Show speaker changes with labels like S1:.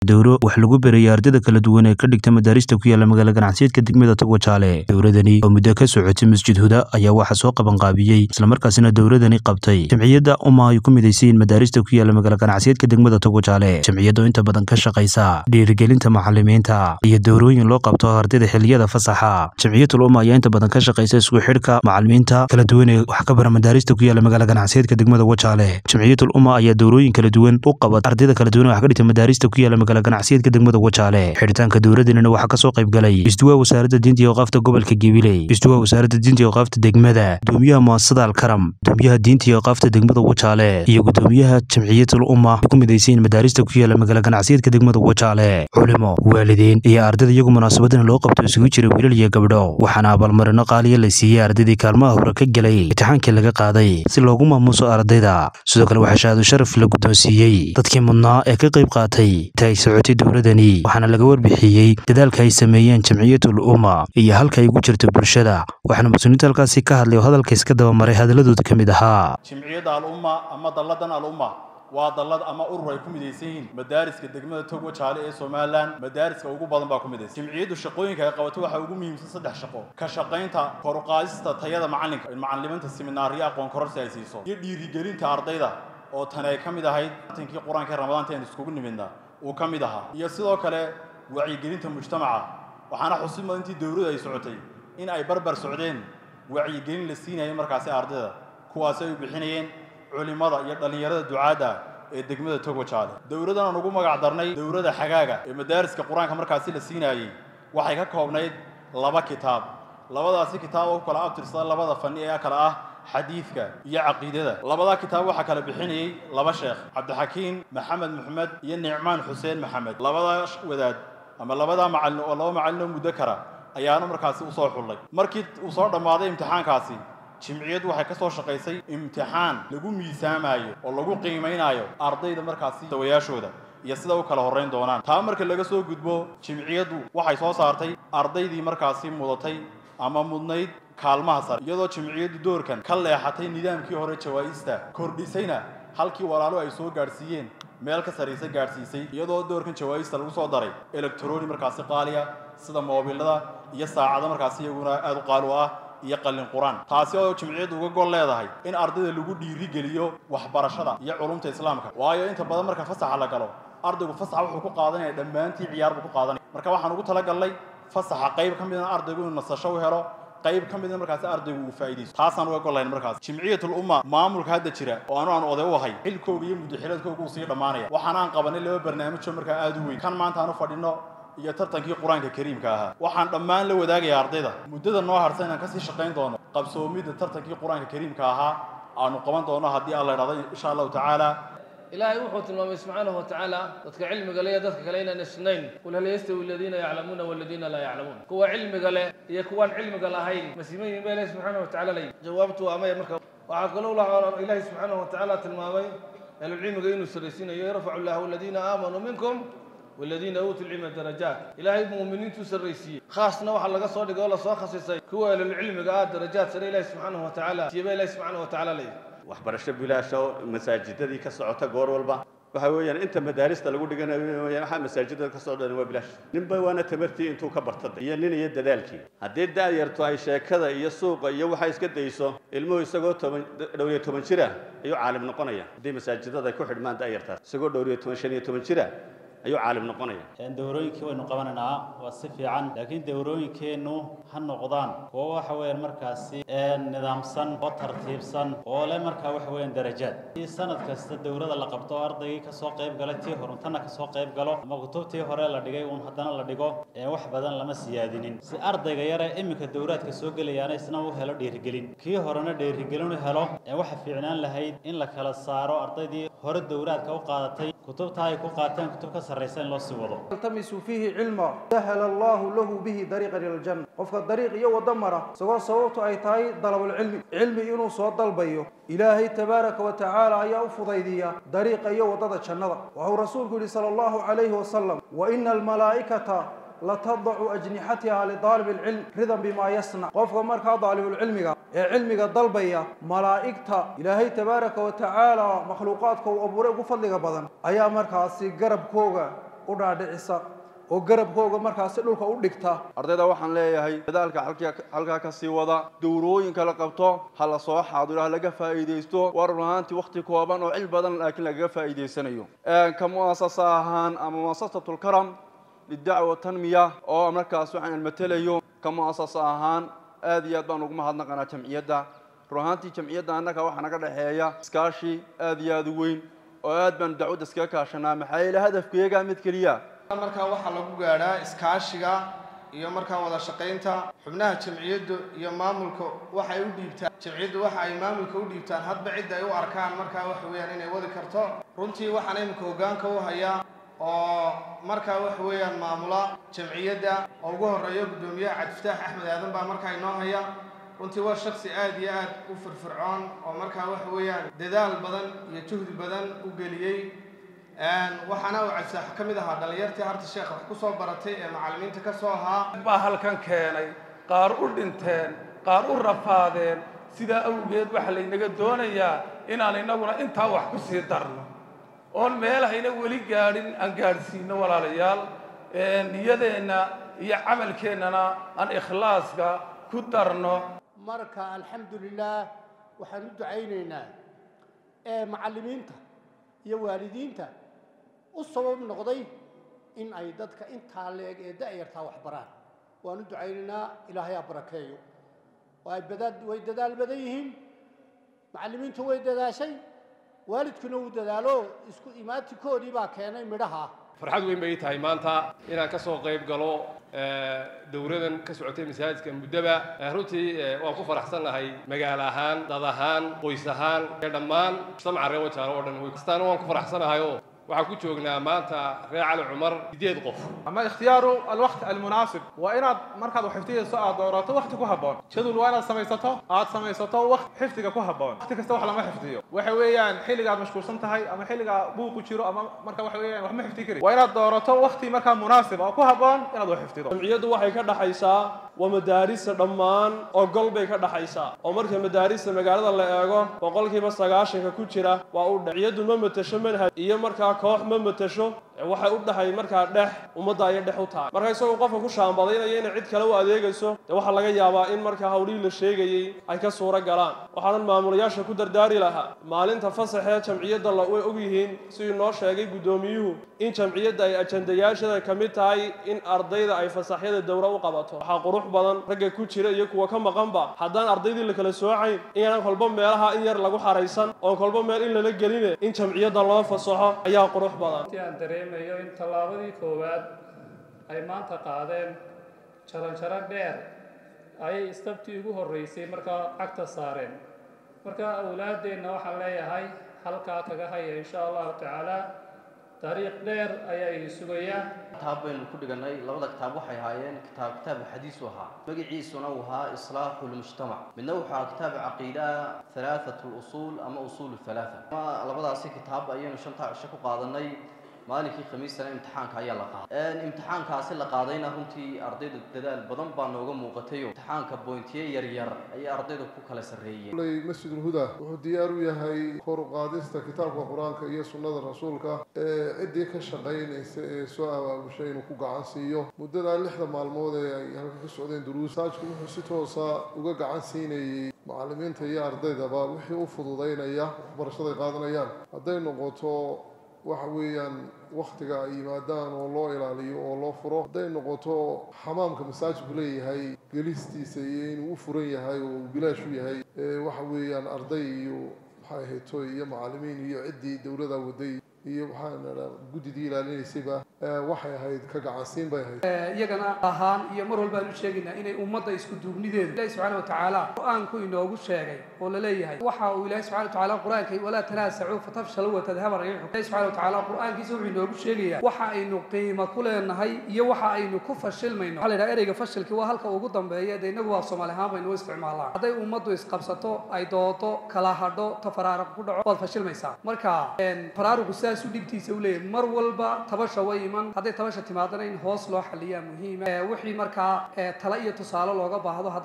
S1: dowro wax lagu berayay ardayda kala duwan ee ka dhigta madaarista ku yaala magaala ganacsiyeedka degmada togwajaale dowladani oo muddo ka socotay masjid huda ayaa waxaa soo qabanqaabiyey islamarkaasina dowladani qabtay jamciyadda umma ay ku midaysayiin madaarista ku yaala magaala ganacsiyeedka degmada togwajaale jamciyadda oo inta badan ka shaqaysa dhiirigelinta macalimiinta iyo dowrooyin loo qabto ardayda xiliyada fasaxa jamciyatul umma ayaa inta badan ka shaqaysa isku xidhka macalimiinta kala duwan ee wax ka bara madaarista ku yaala magaala ganacsiyeedka degmada wajaale jamciyatul umma ayaa dowrooyin kala duwan u qabat ardayda kala duwan ee wax ka dhigta madaarista ku yaala magaala ganacsiyeedka degmada wajaale xidhitaanka dowladanina waxaa kasoo qayb galay isduwaa wasaaradda diinta iyo oqaafta gobolka gabiley isduwaa wasaaradda diinta iyo oqaafta degmada gudoomiyaha muasasada alkaram gudoomiyaha diinta iyo oqaafta degmada wajaale iyo gudoomiyaha jamciyatul umma ay ku midaysayiin madaarista ku yaala magaala ganacsiyeedka degmada wajaale culimo waalidiin iyo ardayda iyagu munaasabadana loo qabto isugu jira wiilal iyo gabdho waxaana abaalmarino qaaliya la siiyey ardaydii kaalmaha hore ka gelay imtixaankii laga qaaday si loogu maamuuso ardayda sidoo kale waxaa shahaado sharaf la guddoonsiiyey dadkii mudnaa ee ka qayb qaatay inta ay socotay dowladani waxaana laga warbixiyey dadaalka ay sameeyeen jamciyatul umma iyo halka ay ugu jirto bulshada waxaana mas-uuliyiinta halkaasi ka hadlay oo hadalka iska dabamaray hadaladooda ka mid ahaa
S2: jimciyadda alumma ama dalladan alumma waa dallad ama urur ay ku midaysan yihiin madaariska degmada togwa jaale ee somalilan madaariska ugu badan baa ku midaysan jimciyaddu shaqooyinka ay qabato waxaa ugu muhiimsan saddex shaqo ka shaqaynta kor u qaadista tayada macalinka in macalimiinta seminaariyo aqoon kororsi ay siiso iyo dhiirigelinta ardayda oo tan ay ka mid ahayd tankii qur-aanka ee ramadaanta aynu iskugu nimidna uu ka mid ahaa iyo sidoo kale wacyigelinta mujtamaca waxaana xusid mudan intii dowladdu ay socotay in ay barbar socdeen wacyigelin la siinayay markaasi ardayda kuwaasi ay u bixinayeen culimada iyo dhallinyarada ducaadda ee degmada togwajaale dowladdan aan ugu magac darnay dowladda xagaaga ee madaariska qur-aanka markaasi la siinaayey waxay ka koobnayd laba kitaab labadaasi kitaab oo ku kala abtirsada labada fani ee kale ah xadiidka iyo caqiidada labadaa kitaab waxaa kala bixinayey laba sheekh cabdixakiin maxamed maxamed iyo nicmaan xuseen maxamed labadaa wadaad ama labadaa macalin oo laba macalin oo muddo kara ayaana markaasi usoo xullay markii uu soo dhammaaday imtixaankaasi jimciyaddu waxay ka soo shaqaysay imtixaan lagu miisaamaayo oo lagu qiimaynaayo ardayda markaasi dawayaashooda iyo sida u kala horrayn doonaan taa marka laga soo gudbo jimciyaddu waxay soo saartay ardaydii markaasi mudatay ama mudnayd kaalmaha sare iyadoo jimciyaddu doorkan ka leexatay nidaamkii hore jawaa'ista kordhisayna halkii walaalo ay soo gaadhsiiyeen meel ka sarraysa gaadhsiisay iyadoo doorkan jawaa'ista lagu soo daray electroni markaasi qaaliya sida moobilada iyo saacado markaasi iyaguna aada u qaali u ah iyo qallin qur-aan taasi oo jimciyaddu uga gol leedahay in ardayda lagu dhiirigeliyo waxbarashada iyo culumta islaamka waayo inta badan marka fasaxa la galo ardaygu fasaxa wuxuu ku qaadanaya dhammaantii ciyaar buu ku qaadanaya marka waxaan ugu talagalnay fasaxa qayb ka midna ardaygu inuu nasasho u helo qayb ka midna markaasi ardaygu uu faa'iidaysto taasaan uga golayn markaas jimciyatul umma maamulka hadda jira oo anu aan oday u ahay xilkooga iyo muddaxiladkooga uu sii dhammaanaya waxaan aan qabanay laba barnaamijoo markaa aada u weyn kan maanta aan u fadhino iyo tartankii qur-aanka kariimka ahaa waxaan dhammaan la wadaagayaa ardayda muddada noo harsan inaan kasii shaqayn doono qabsoomidda tartankii qur-aanka kariimka ahaa aanu qaban doono haddii alla idhahdo insha allahu tacaala
S3: ilaahay wuxuu tilmaamay subxaanahu watacaala dadka cilmiga leh iyo dadka kale inaan isnayn qul hal yastawi aladiina yaclamuuna waladiina laa yaclamuun kuwa cilmiga leh iyo kuwaan cilmiga lahayn masiiman yihin ba ilahi subxaanahu watacaala lay jawaabtu waa maya marka waxaa kaloo ilaahi subxaanahu watacaala tilmaamay ahlulcilmiga inuu saraysiinayo yarfacu llahu aladiina aamanuu minkum والذين أوتوا العلم درجات إلهي مؤمنين تسريسي خاصنا وحا لغا سو دغو لا سو خصيصay kuwa ila cilmiga ah darajaad sare Ilaahay subhanahu wa ta'ala tiiba Ilaahay subhanahu wa ta'ala leey
S4: waxbarasho bilaasho masaajidadii ka socota goor walba waxa weeyaan inta madaarista lagu dhiganayo waxa masaajidada ka socda waa bilaash ninba waana tamartii intuu ka bartay iyo nin iyo dadaalkii haddii daayarto ay sheekada iyo suuqa iyo waxa iska dayso ilmuhu isagoo dhowr iyo toban jira ayuu caalim noqonaya haddii masaajidada ay ku xidhmaan daayartaas isagoo dhowr iyo toban shan iyo toban jira ayuu caalim noqonaya
S5: dowrooyinkii waynu qabanaynaa waa si fiican laakiin dowrooyinkeennu ha noqdaan kuwo waxa weeyaan markaasi nidaamsan oo tartiibsan oo leh markaa waxa weeyaan darajaad si sanad kasta dowrada la qabto ardaygii kasoo qayb galay tii horuntana kasoo qayb galo ama kutubtii hore la dhigay uun haddana la dhigo wax badan lama siyaadinin si ardayga yare iminka dowraadka soo gelayaana isna u helo dhiirigelin kii horena dhiirigelin u helo waxa fiicnaan lahayd in la kala saaro ardaydii hore dowraadka u qaadatay kutubta ay ku qaateen kutub ka sarraysa in loo sii wado
S6: التمسوا فيه علما سهل الله له به طريقا الى الجنه qofka dariiq iyo wado mara isagoo sababtu ay tahay dalabulcilmi cilmi inuu soo dalbayo ilaahay tabaaraka wa tacaala ayaa u fudaydiya dariiqa iyo wadada jannada waxuu rasuulku yidhi sala allahu calayhi wasalam wa ina almalaa'ikata latadacu ajnixatiha lidaalib alcilm ridan bimaa yasnac qofka markaa daalibulcilmiga ee cilmiga dalbaya malaa'igta ilaahay tabaaraka wa tacaala makhluuqaadka uu abuuray ugu fadliga badan ayaa markaasi garabkooga u dhaadhicisa oo garabkooga markaasi dhulka u dhigta
S7: ardayda waxaan leeyahay dadaalka halkaa ka sii wada dowrooyinka la qabto ha la soo xaadiro ha laga faa'iidaysto waa run ahaantii wakhti kooban oo cil badan laakiin lagaga faa'iidaysanayo ka mu'asasa ahaan ama mu'asasatulkaram lidacwa tanmiya oo markaas waxaan matelayo ka mu'asasa ahaan aad iyo aad baan ugu mahadnaqanaa jamciyadda run ahaantii jamciyadda annaga waxaa naga dhexeeya iskaashi aad iyo aad u weyn oo aad baan dacwadda iskaga kaashanaa maxaa yeele hadafkeegaa mid keliya
S8: markaa waxaa lagu gaadhaa iskaashiga iyo markaa wada shaqaynta xubnaha jamciyaddu iyo maamulka waxay u dhiibtaan jamciyaddu waxa ay maamulka u dhiibtaan hadba cidda ay u arkaan markaa waxa weeyaan inay wadi karto runtii waxaan iminka hoggaanka u hayaa oo markaa waxa weeyaan maamula jamciyadda oo ugu horreeya guddoomiyaha cabdifataax axmed aadan baa markaa inoo haya runtii waa shaksi aad iyo aad u firfircoon oo markaa waxa weeyaan dadaal badan iyo juhdi badan u geliyey waxaana uu cabdisaax ka mid ahaa dhallinyartii harta sheekh wax ku soo baratay ee macallimiinta ka soo ahaa
S9: baa halkan keenay qaar u dhinteen qaar u rafaadeen sidaa awgeed waxaa laynaga doonayaa inaan innaguna intaa wax ku sii darno oon meelahayna weli gaadhin aan gaadhsiino walaalayaal niyadeenna iyo camalkeennana aan ikhlaaska ku darno
S10: marka alxamdu lilaah waxaan u ducaynaynaa ee macallimiinta iyo waalidiinta u sabab noqday in ay dadka intaa leeg ee da'yartaa wax baraan waan u ducaynaynaa ilaahay ha barakeeyo way way dadaal badan yihiin macallimiintu way dadaashay waalidkuna uu dadaalo isku imaatikoodii baa keenay midhaha
S11: farxad weyn bay tahay maanta inaan ka soo qayb galo dowradan ka socotay masaajidka muddaba runtii waan ku faraxsannahay magaalo ahaan dad ahaan qoys ahaan ee dhammaan mujtamaca reer wajaalo oo dhan kastaana waan ku faraxsanahay oo waxaan ku joognaa maanta reer cali cumar sideed qof
S12: ama ikhtiyaaru alwaqt almunaasib waa inaad markaad wax xifdiyayso aad doorato waqti ku habboon jadul waa inaad samaysato aad samaysato waqt xifdiga ku habboon waqti kasta wax lama xifdiyo waxa weeyaan xilliga aad mashquulsan tahay ama xilliga buuqu jiro ama marka waxa weeyaan wax ma xifdi kari waa inaad doorato waqti markaa munaasib oo ku habboon inaad wax xifdido
S13: jamciyaddu waxay ka dhaxaysaa waa madaarista dhammaan oo gol bay ka dhaxaysaa oo marka madaarista magaalada la eego boqolkiiba sagaashanka ku jira waa u jamciyaddu ma matasho manhaj iyo markaa koox ma matasho waxay u dhahay markaa dhex ummadda ayay dhex u tahay marka isagoo qofka ku shaambadaynaya inay cid kale u adeegayso dee waxaa laga yaabaa in markaa hawlihii la sheegayey ay ka suuro galaan waxaanan maamulayaasha ku dardaari lahaa maalinta fasaxee jamciyadda way og yihiin siduu noo sheegay guddoomiyuhu in jamciyadda ay ajandayaashada ka mid tahay in ardayda ay fasaxyada dowra u qabato waxaa qurux badan ragga ku jira iyo kuwa ka maqanba haddaan ardaydii la kala soocayn inaan kolba meelaha in yar lagu xaraysan oon kolba meel in lala geline in jamciyadda loo fasaxo ayaa qurux badan
S14: dareemayo in tallaabadii koowaad ay maanta qaadeen jaranjaro dheer ayay istabtii ugu horreysay markaa cagta saareen marka awlaaddeenna waxaan leeyahay halkaa kaga haya insha allahu tacaala taariikh dheer ayaa idin sugayaa
S15: kitaab baynu ku dhiganay labada kitaab waxay ahaayeen kitaab kitaab xadiisu ahaa magaciisuna uu ahaa islaaxu lmujtamac midna wuxuu ahaa kitaab caqiida halaathatu lusuul ama usuul halaatha labadaasi kitaab ayaynu shantaa cisho ku qaadanay maalinkii khamiistana imtixaanka ayaa la qaaday imtixaankaasi la qaadayna runtii ardayda dadaal badan baa nooga muuqatayo imtixaanka bointiye yaryar ayay ardayda ku kala sarreeyeen
S16: lay masjidulhuda wuxuu diyaar u yahay kor u qaadista kitaabka qur-aanka iyo sunnada rasuulka ee ciddii ka shaqaynaysa ee soo abaabushay inuu ku gacan siiyo muddadaa lixda maalmood ee ay halka ka socdeen duruus saajku wuxuu si toosa uga gacan siinayey macallimiinta iyo ardaydaba wixii u fududaynaya waxbarashaday qaadanayaan hadday noqoto waxa weeyaan waktiga ay yimaadaan oo loo ilaaliyo oo loo furo hadday noqoto xamaamka masaajidku leeyahay gelistiisa iyo inuu u furan yahay oo uu bilaash u yahay waxa weeyaan arday iyo maxay ahayd toy iyo macallimiin iyo ciddii dowladda waday iyo waxaan guddidii ilaalinaysayba waxay ahayd ka gacansiin bay ahayd
S17: iyagana ahaan iyo mar walbaan u sheegaynaa inay ummadda isku duubnideedu ilahi subxaana watacaala qur-aanku inoogu sheegay oo la leeyahay waxa uu ilahi subxana watacaala qur-aanka walaa tanaasacuu fatafshalu watadhaba riixu ilahi subxana watacaala qur-aankiisa wuxuu inoogu sheegayaa waxa aynu qiimo ku leenahay iyo waxa aynu ku fashilmayno waxaa la yidhaha ereyga fashilkii waa halka ugu dambeeya dee inagu waa soomaali ahaan baynu u isticmaalaa hadday ummaddu isqabsato ay doodo kala hadho tafaraaruq ku dhaco waad fashilmaysaa marka faraaruqu sidaas u dhibtiisa u leeyahay mar walba tabasha way iman hadday tabasha timaadana in hoos loo xaliyaa muhiima wixii markaa tala iyo tusaale looga baahdo